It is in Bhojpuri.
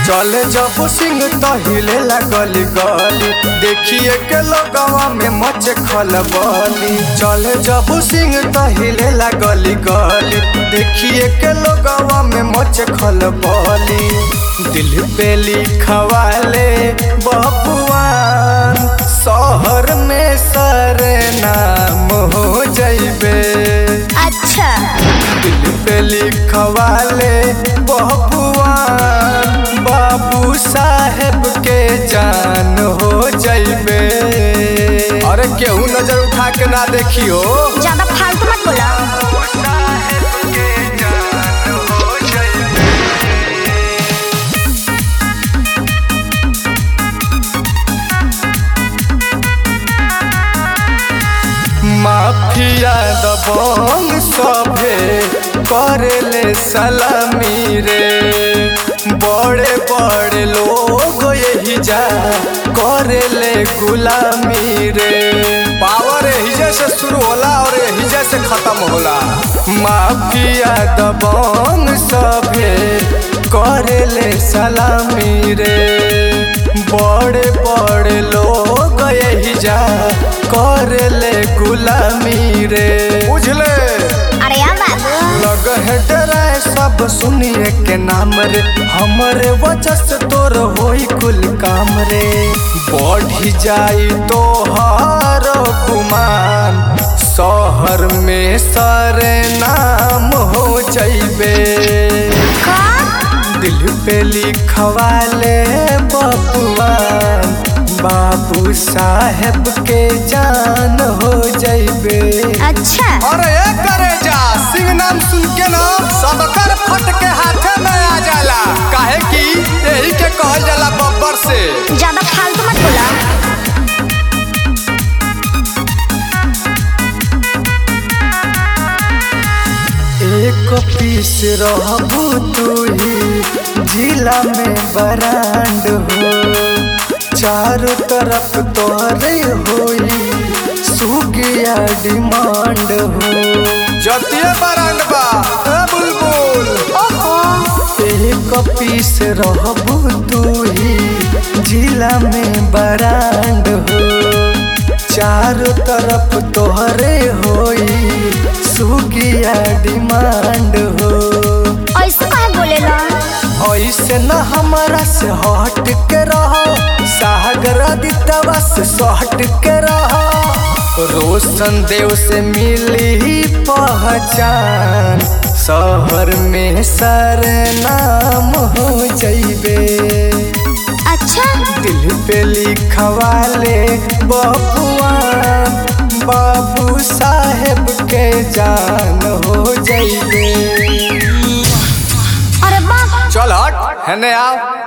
चले जब सिंह तहिले गली गली देखिए के लोगवा में मच खलबली चले जब सिंह तहिले गली गली देखिए के लोगवा में मच खलबली दिल पे लिखवाले बबुआन शहर में सर नाम हो जइबे अच्छा दिल पे लिखवाले बबुआन बाबू साहेब के जान हो जइबे अरे केहू नजर उठा के ना देखियो ज्यादा फालतू मत बोला माफिया दबंग सभे करेले सलामी रे बड़े बड़े लोग यही जा करेले गुलामी रे पावर यही से शुरू होला और यही से खत्म होला माफिया दबंग सभे करेले सलामी रे बड़े बड़े लोग यही जा करेले गुलामी रे बुझले अरे यार बाबू लग है डराए सब सुनिए के नाम रे हमरे वजह से तोर होई कुल काम रे बढ़ी जाई तो हर गुमान शहर में सरे नाम हो जइबे का दिल पे लिखवाले बबुआन बाबू साहेब के जान हो जइबे अच्छा अरे ये करे जा सिंह नाम सुन के ना सबकर फट के हाथे में आ जाला काहे कि यही के कहल जाला बब्बर से ज्यादा फालतू मत बोला एक पीस रहबू तू ही जिला में बरांड हो चारों तरफ तोरे होई सुगिया डिमांड हो जतिये बरांड बा ए बुलबुल ओहो एक पीस रहबू तू ही जिला में बरांड हो चारों तरफ तोहरे होई सुगिया डिमांड हो ऐसे काहे बोलेला ऐसे न हमारा से हट के रहो सागर आदित्यवा से सट के रहो रोशन देव से मिली पहचान शहर में सर नाम हो जइबे अच्छा दिल पे लिखवाले बबुआ बाबू साहेब के जान हो जइबे अरे बाप चल हट हेने आओ